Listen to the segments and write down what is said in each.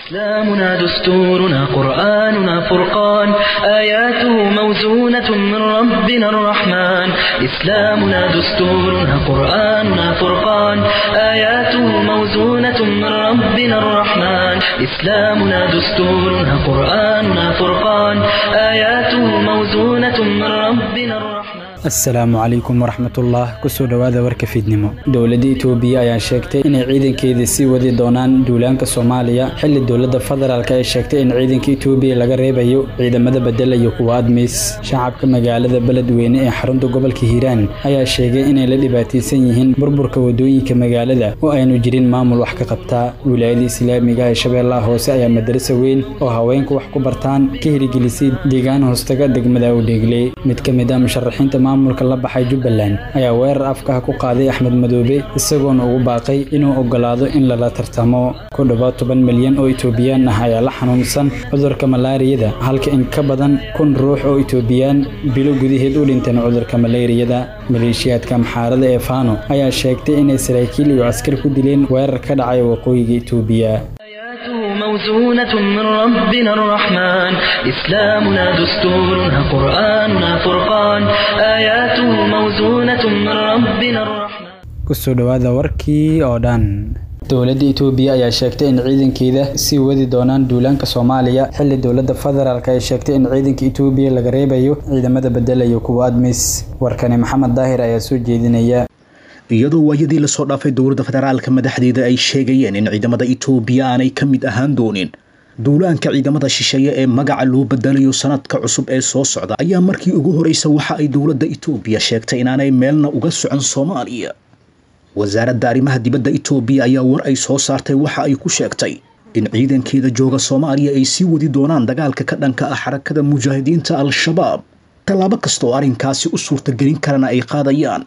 إسلامنا دستورنا قرآننا فرقان آياته موزونة من ربنا الرحمن إسلامنا دستورنا قرآننا فرقان آياته موزونة من ربنا الرحمن إسلامنا دستورنا قرآننا فرقان آياته موزونة من ربنا الرحمن asalaamu calaykum waraxmatullah kusoo dhowaada warka fiidnimo dowladda itoobiya ayaa sheegtay inay ciidankeeda sii wadi doonaan duulaanka soomaaliya xilli dowladda federaalk ay sheegtay in ciidanka itoobiya laga reebayo ciidamada bedelayo kuwa admiis shacabka magaalada beledweyne ee xarunta gobolka hiiraan ayaa sheegay inay la dhibaataysan yihiin burburka wadooyinka magaalada oo aynu jirin maamul wax ka qabtaa wilaayada islaamiga ee shabeellaha hoose ayaa madarasa weyn oo haweenku wax ku bartaan ka hirigelisay deegaan hoostaga degmada udheegle mid ka mid ah musharaxiinta maamulka la baxay jubbaland ayaa weerar afkaha ku qaaday axmed madoobe isagoona ugu baaqay inuu ogolaado in lala tartamo ku dhowaad toban milyan oo itoobiyaan ah ayaa la xanuunsan cudurka malaariyada halka in ka badan kun ruux oo itoobiyaan bilo gudaheed u dhinteen cudurka malaariyada maleeshiyaadka amxaarada ee faano ayaa sheegtay inay saraakiil iyo askar ku dileen weerar ka dhacay waqooyiga itoobiya آياته موزونة من ربنا الرحمن إسلامنا دستورنا قرآننا فرقان آياته موزونة من ربنا الرحمن kusoo dhowaada warkii oo dhan dowladda itoobiya ayaa sheegtay in ciidankeeda sii wadi doonaan duulaanka soomaaliya xilli dowladda federaalk ay sheegtay in ciidanka itoobiya laga reebayo ciidamada bedelayo kuwa admis warkani maxamed daahir ayaa soo jeedinaya iyadoo waayadii lasoo dhaafay dowladda federaalka madaxdeeda ay sheegayeen in ciidamada itoobiya aanay ka mid ahaan doonin duulaanka ciidamada shisheeye ee magaca loo bedelayo sanadka cusub ee soo socda ayaa markii ugu horeysa waxa ay dowladda itoobiya sheegtay inaanay meelna uga socon soomaaliya wasaaradda arrimaha dibadda itoobiya ayaa war ay soo saartay waxa ay ku sheegtay in ciidankeeda jooga soomaaliya ay sii wadi doonaan dagaalka ka dhanka ah xarakada mujaahidiinta al-shabaab tallaabo kasta oo arrinkaasi u suurtagelin karana ay qaadayaan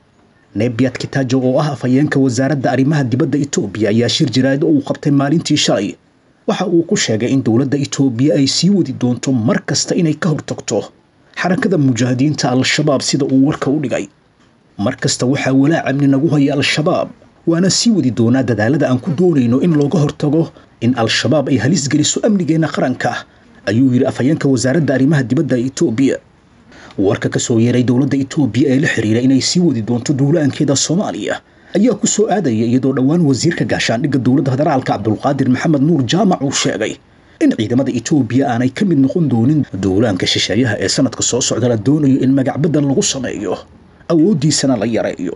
nebiat kitaajo oo ah afhayeenka wasaaradda arrimaha dibadda itoobiya ayaa shir jaraa'id oo uu qabtay maalintii shalay waxa uu ku sheegay in dowladda itoobiya ay sii wadi doonto mar kasta inay ka hortagto xarakada mujaahidiinta al-shabaab sida uu warka u dhigay mar kasta waxaa walaac amni nagu haya al-shabaab waana sii wadi doonaa dadaalada aan ku doonayno in looga hortago in al-shabaab ay halis geliso amnigeenna qaranka ayuu yidhi afhayeenka wasaaradda arrimaha dibadda itoobiya warka ka soo yeeray dowladda itoobiya ee la xiriira inay sii wadi doonto duulaankeeda soomaaliya ayaa ku soo aadaya iyadoo dhowaan wasiirka gaashaandhigga dowladda federaalka cabdulqaadir maxamed nuur jaamac uu sheegay in ciidamada itoobiya aanay ka mid noqon doonin duulaanka shisheeyaha ee sanadka soo socda la doonayo in magacbedel lagu sameeyo awooddiisana la yareeyo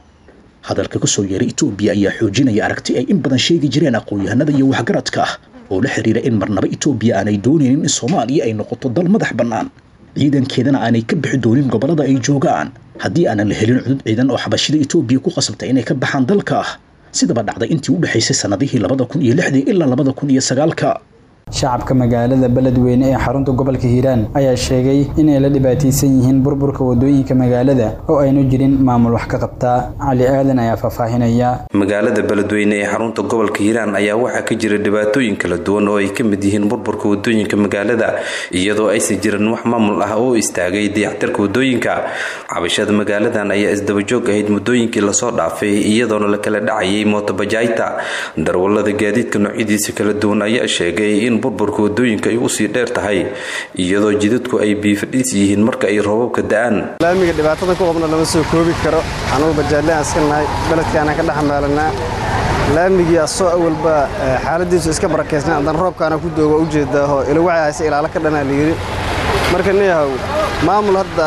hadalka ka soo yeeray itoobiya ayaa xoojinaya aragti ay in badan sheegi jireen aqoon-yahanada iyo waxgaradka oo la xiriira in marnaba itoobiya aanay doonaynin in soomaaliya ay noqoto dal madax bannaan ciidankeedana aanay ka bixi doonin gobollada ay joogaan haddii aanan la helin cudud ciidan oo xabashida itoobiya ku qasabtay inay ka baxaan dalka sidaba dhacday intii u dhexaysay sannadihii labada kun iyo lixdii ilaa labada kun iyo sagaalka shacabka magaalada beledweyne ee xarunta gobolka hiiraan ayaa sheegay inay la dhibaataysan yihiin burburka wadooyinka magaalada oo aynu jirin maamul wax ka qabtaa cali aadan ayaa faahfaahinaya magaalada beledweyne ee xarunta gobolka hiiraan ayaa waxaa ka jira dhibaatooyin kala duwan oo ay ka mid yihiin burburka wadooyinka magaalada iyadoo aysan jirin wax maamul ah oo istaagay dayactirka wadooyinka cabashada magaaladan ayaa isdabajoog ahayd muddooyinkii lasoo dhaafay iyadoona la kala dhacayay mootobajaayta darwalada gaadiidka noocyadiisa kala duwan ayaa sheegay in burburka wadooyinka ay usii dheer tahay iyadoo jidadku ay biifadhiis yihiin marka ay roobabka da-aan laamiga dhibaatada ku qabna lama soo koobi karo anugu bajaalaan iska nahay beledkaana ka dhexmaalanaa laamigii asoo awalba xaaladiisu iska barakeysna haddana roobkaana ku dooga u jeedaaho ilawacay hayse ilaalo ka dhanaa layidhi marka niyahow maamul hadda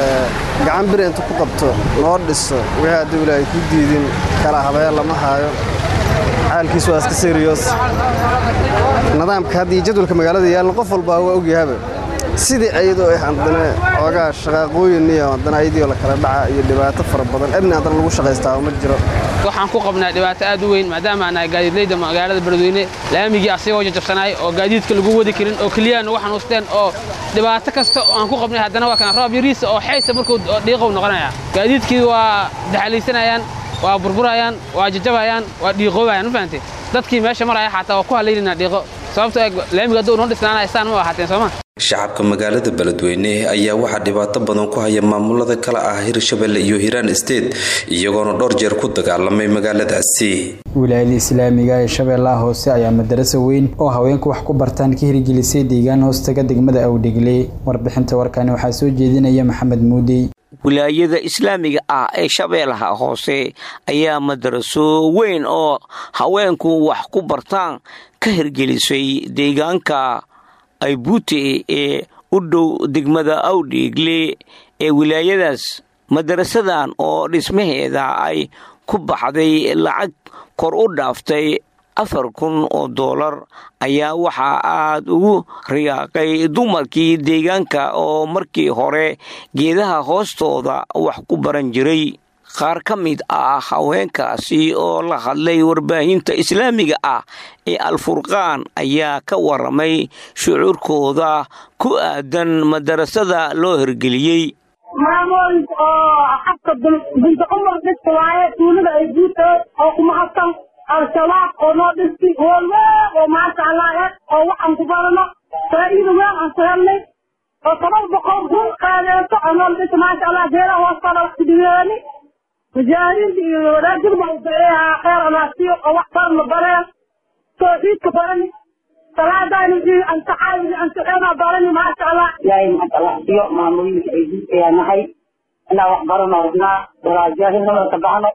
gacan biri intu ku qabto noo dhiso wixii hadduu ilaahay ku diidin kala habeen lama haayo xaalkiis waa iska seriyoos nidaamka haddii jadwalka magaalada yaalna qof walbaa waa ogyahaba sidii ayadoo ah haddana xoogaa shaqaaqooyin iyo haddana ayadiioo la kala dhaca iyo dhibaato fara badan amni haddana lagu shaqaystaa ma jiro waxaan ku qabnaa dhibaato aad u weyn maadaama aan nahay gaadiidleyda magaalada beledweyne laamigii asigoo jajabsanaay oo gaadiidka lagu wadi karin oo keliyaha nagu xanuusteen oo dhibaato kasta oo aan ku qabnay haddana waa kana roob yariisa oo xaysa markuu dhiiqow noqonaya gaadiidkii waa daxalaysanayaan waa burburayaan waa jajabayaan waa dhiiqoobayaan ma fahamtay dadkii meesha maraya xataa waa ku halaynayna dhiiqo sababto laamiga hadduu noo dhisnaanaya saan ma ahaateen sooma shacabka magaalada beledweyne ayaa waxaa dhibaato badan ku haya maamulada kale ah hirshabelle iyo hiiraan state iyagoona dhowr jeer ku dagaalamay magaaladaasi wilaayada islaamiga ee shabeellaha hoose ayaa madarasa weyn oo haweenku wax ku bartaan ka hirgelisay deegaan hoostaga degmada awdhegle warbixinta warkani waxaa soo jeedinaya maxamed muudey wilaayada islaamiga ah ee shabeellaha hoose ayaa madaraso weyn oo haweenku wax ku bartaan ka hirgelisay deegaanka aybuute ee u dhow degmada awdheegle ee wilaayadaas madarasadan oo dhismaheeda ay ku baxday lacag kor u dhaaftay afar kun oo doolar ayaa waxaa aad ugu riyaaqay dumarkii deegaanka oo markii hore geedaha hoostooda wax ku baran jiray qaar ka mid ah haweenkaasi oo la hadlay warbaahinta islaamiga ah ee alfurqaan ayaa ka waramay shucuurkooda ku aadan madarasada loo hirgeliyey maamooyinka oo xabka binta cumar dhista waaye tuulada ay guutahay oo kumahadsan al-shabaab oo noo dhisti hoolweyn oo maasha allah eh oo waxaan ku barano faa'iida weyn aan ku helnay oo toban boqol kun qaadeeso oo noo dhista maasha allah geedaha hoostaada wax kudhigeeni mujaahidiinta iyo wadaajirba u daceeyaa kheyr anaasiyo oo wax baran la bareen tawxiidka barani salaadaani iyo ansaxaadi ansaxeena barani maasha allah ilaahay mahad allah siyo maamooyinka ay guurtayaa nahay inaan wax barano rabnaa walaajaahinimada ka baxno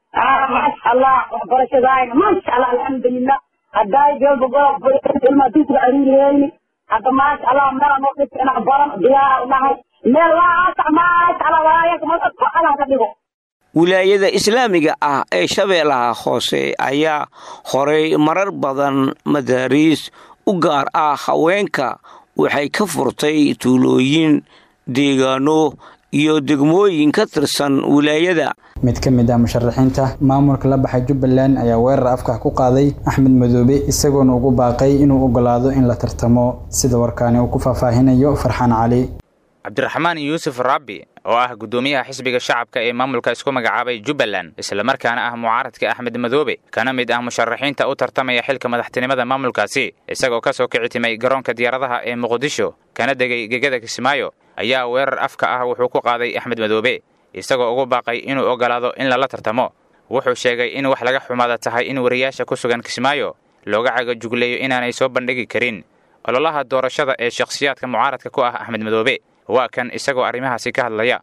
maasha allah waxbarashadaayna maasha allah alxamdulilah haddaay geelba gorob ilmaa dugsiga aruuriyeyni hadda maasha allah meela noo dhigta inaan baran diyaara u nahay meel laasax maasha allah walaayaka masa ku allah ka dhigo wilaayada islaamiga ah ee shabeellaha hoose ayaa horay marar badan madaariis u gaar ah haweenka waxay ka furtay tuulooyin deegaano iyo degmooyin ka tirsan wilaayada mid ka mid ah musharaxiinta maamulka la baxay jubbaland ayaa weerar afka ku qaaday axmed madoobe isagoona ugu baaqay inuu ogolaado in la tartamo sida warkaani uu ku faahfaahinayo farxaan cali cabdiraxmaan yuusuf rabbi oo ah guddoomiyaha xisbiga shacabka ee maamulka isku magacaabay jubbaland islamarkaana ah mucaaradka axmed madoobe kana mid ah musharaxiinta u tartamaya xilka madaxtinimada maamulkaasi isagoo ka soo kici timay garoonka diyaaradaha ee muqdisho kana degay gegada kismaayo ayaa weerar afka ah wuxuu ku qaaday axmed madoobe isagoo ugu baaqay inuu ogolaado in lala tartamo wuxuu sheegay in wax laga xumaada tahay in wariyaasha ku sugan kismaayo looga cagajugleeyo inaanay soo bandhigi karin ololaha doorashada ee shakhsiyaadka mucaaradka ku ah axmed madoobe waa kan isagoo arrimahaasi ka hadlaya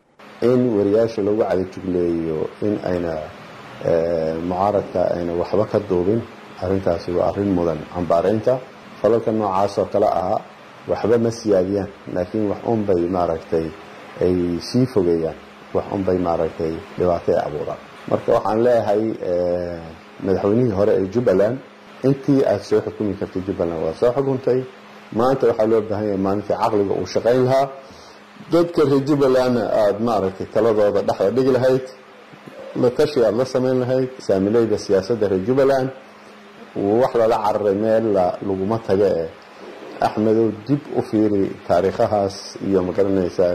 in wariyaasha lagu cadajugleeyo in ayna mucaaradka ayna waxba ka duubin arrintaasi waa arrin mudan cambaaraynta falalka noocaas oo kale ahaa waxba ma siyaadiyaan laakiin wax unbay maaragtay ay sii fogeeyaan wax unbay maaragtay dhibaato ay abuuraan marka waxaan leeyahay madaxweynihii hore ee jubbaland intii aad soo xukumi kartay jubbaland waa soo xukuntay maanta waxaa loo baahan yahay maalintii caqliga uu shaqayn lahaa dadka reer jubbalandna aada maaragtay taladooda dhexda dhigi lahayd la tashi aada la samayn lahayd saamileyda siyaasadda reer jubbaland wax lala cararay meel laguma taga e axmedow dib u fiiri taariikhahaas iyo magaranaysaa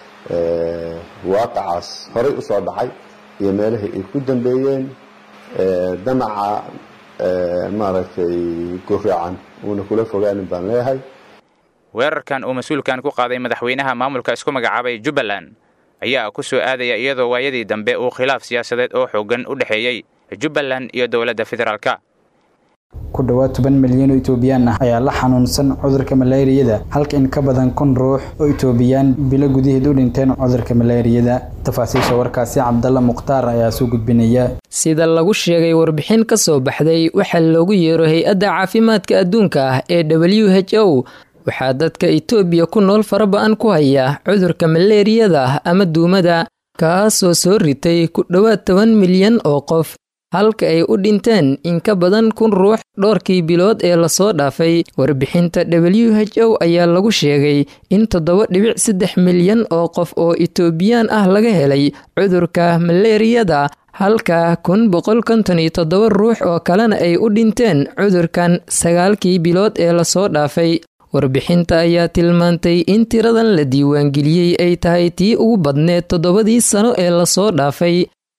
waaqacaas horay usoo dhacay iyo meelahii ay ku dambeeyeen damaca maaragtay guraacan uuna kula fogaanin baan leeyahay weerarkan uu mas-uulkan ku qaaday madaxweynaha maamulka isku magacaabay jubbaland ayaa ku soo aadaya iyadoo waayadii dambe uu khilaaf siyaasadeed oo xoogan u dhexeeyey jubbaland iyo dowladda federaalka ku dhowaad toban milyan oo itoobiyaan ah ayaa la xanuunsan cudurka malaariyada halka in ka badan kun ruux oo itoobiyaan bilo gudaheed u dhinteen cudurka malaariyada tafaasiisha warkaasi cabdalla mukhtaar ayaa soo gudbinaya sida lagu sheegay warbixin ka soo baxday waxaa loogu yeero hay-adda caafimaadka adduunka ah ee w h o waxaa dadka itoobiya ku nool faraba-an ku haya cudurka maleeriyada ama duumada kaasoo soo ritay ku dhowaad toban milyan oo qof halka ay u dhinteen in ka badan kun ruux dhowrkii bilood ee lasoo dhaafay warbixinta w h o ayaa lagu sheegay in toddoba dhibic saddex milyan oo qof oo itoobiyaan ah laga helay cudurka maleeriyada halka kun boqol konton iyo toddoba ruux oo kalena ay u dhinteen cudurkan sagaalkii bilood ee lasoo dhaafay warbixinta ayaa tilmaantay in tiradan la diiwaangeliyey ay tahay tii ugu badneed toddobadii sano ee lasoo dhaafay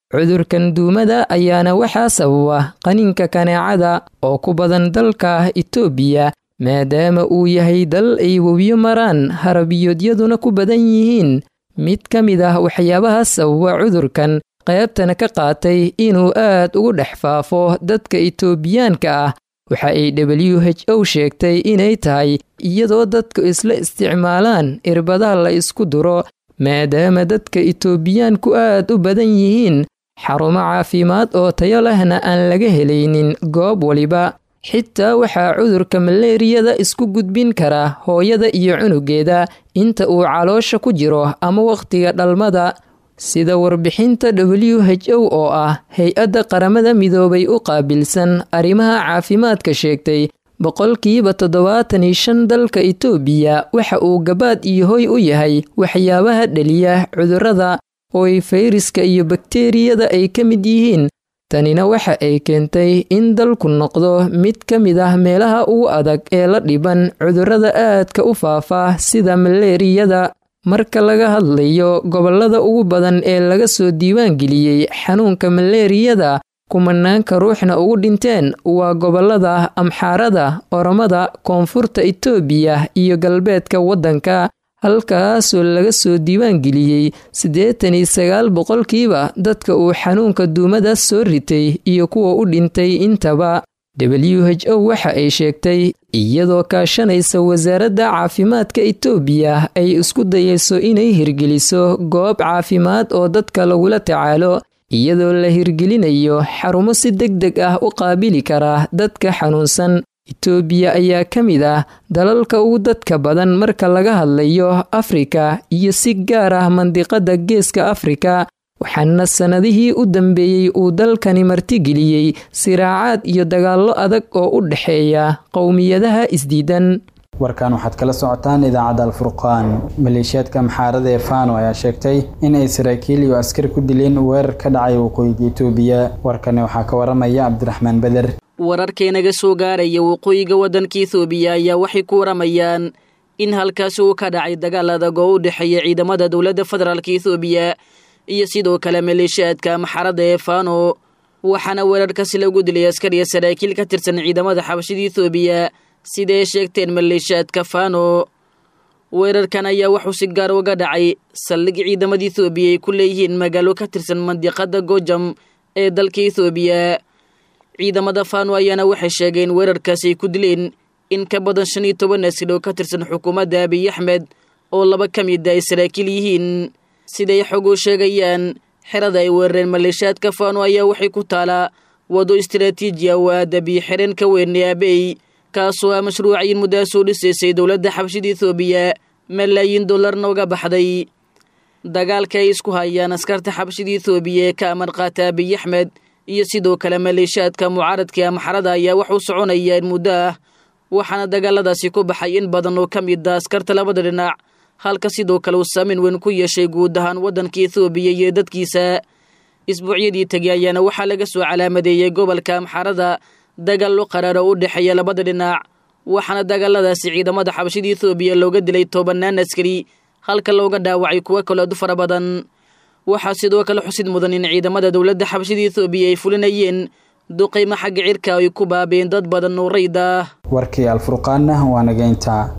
cudurkan duumada ayaana waxaa sababa qaniinka kaneecada oo ku badan dalka itoobiya maadaama uu yahay dal ay webiyo maraan harabiyoodyaduna ku badan yihiin mid ka mid ah waxyaabaha sababa cudurkan qaybtana ka qaatay inuu aad ugu dhex faafo dadka itoobiyaanka ah waxa ay w h o sheegtay inay tahay iyadoo dadku isla isticmaalaan irbadaha la isku duro maadaama dadka itoobiyaanku aad u badan yihiin xarumo caafimaad oo tayo lehna aan laga helaynin goob waliba xitaa waxaa cudurka maleeriyada isku gudbin kara hooyada iyo cunugeeda inta uu caloosha ku jiro ama wakhtiga dhalmada sida warbixinta w h o oo ah hay-adda qaramada midoobay u qaabilsan arrimaha caafimaadka sheegtay boqolkiiba toddobaatan iyo shan dalka itoobiya waxa uu gabaad iyo hoy u yahay waxyaabaha dheliya cudurrada oo ay fayraska iyo bakteeriyada ay ka mid yihiin tanina waxa ay keentay in dalku noqdo mid ka mid ah meelaha ugu adag ee la dhiban cudurrada aadka u faafa sida maleeriyada marka laga hadlayo gobollada ugu badan ee laga soo diiwaangeliyey xanuunka maleeriyada kumanaanka ruuxna ugu dhinteen waa gobollada amxaarada oromada koonfurta itoobiya iyo galbeedka waddanka halkaasoo laga soo diiwaangeliyey siddeetan iyo sagaal boqolkiiba dadka uu xanuunka duumada soo ritay iyo kuwa u dhintay intaba w h o waxa ay sheegtay iyadoo kaashanaysa wasaaradda caafimaadka itoobiya ay isku dayayso inay hirgeliso goob caafimaad oo dadka lagula tacaalo iyadoo la hirgelinayo xarumo si deg deg ah u qaabili kara dadka xanuunsan itoobiya ayaa ka mid ah dalalka ugu dadka badan marka laga hadlayo afrika iyo si gaar ah mandiqada geeska afrika waxaana sannadihii u dambeeyey uu dalkani martigeliyey siraacaad iyo dagaallo adag oo u dhexeeya qowmiyadaha isdiidan warkan waxaad kala socotaan idaacadda alfurqaan maleeshiyaadka maxaarada ee fano ayaa sheegtay in ay saraakiil iyo askar ku dileen weerar ka dhacay waqooyiga itoobiya warkani waxaa ka waramaya cabdiraxmaan beder wararkeenaga soo gaaraya waqooyiga waddanka ethoobiya ayaa waxay ku waramayaan in halkaasi uu ka dhacay dagaal adag oo u dhexeeya ciidamada dowladda federaalka ethoobiya iyo sidoo kale maleeshiyaadka maxaradda ee fano waxaana weerarkaasi lagu dilay askar iyo saraakiil ka tirsan ciidamada xabashida ethoobiya sida ay sheegteen maleeshiyaadka fano weerarkan ayaa wuxuu si gaar uga dhacay saldhig ciidamada ethoobiya ay ku leeyihiin magaalo ka tirsan mandiqada gojam ee dalka ethoobiya ciidamada fano ayaana waxay sheegeen weerarkaasi ay ku dileen in ka badan shan iyo toban askar oo ka tirsan xukuumadda abiy axmed oo laba ka mida ay saraakiil yihiin siday xog u sheegayaan xerada ay weerareen maleeshiyaadka fano ayaa waxay ku taalaa wado istaraatiiji ah oo aada biyo xireen ka weynay abey kaasoo ah mashruucayin muddaha soo dhisaysay dowladda xabashida ethoobiya malaayiin dollarna uga baxday dagaalka ay isku hayaan askarta xabashida ethoobiya ee ka amar qaata abiy axmed iyo sidoo kale maleeshiyaadka mucaaradka amaxarada ayaa wax u soconaya in muddo ah waxaana dagaaladaasi ku baxay in badan oo ka mid a askarta labada dhinac halka sidoo kale uu saameyn weyn ku yeeshay guud ahaan waddanka ethoobiya iyo dadkiisa isbuucyadii tegey ayaana waxaa laga soo calaamadeeyey gobolka amxarada dagaallo qaraaro u dhexeeya labada dhinac waxaana dagaaladaasi ciidamada xabashida ethoobiya looga dilay tobanaan askari halka looga dhaawacay kuwo kaleedu fara badan waxaa sidoo kale xusid mudan in ciidamada dowladda xabashida ethoobiya ay fulinayeen duqaymo xagga cirka ay ku baabeen dad badan oo rayd ah warkii alfurqaanna waa nageynta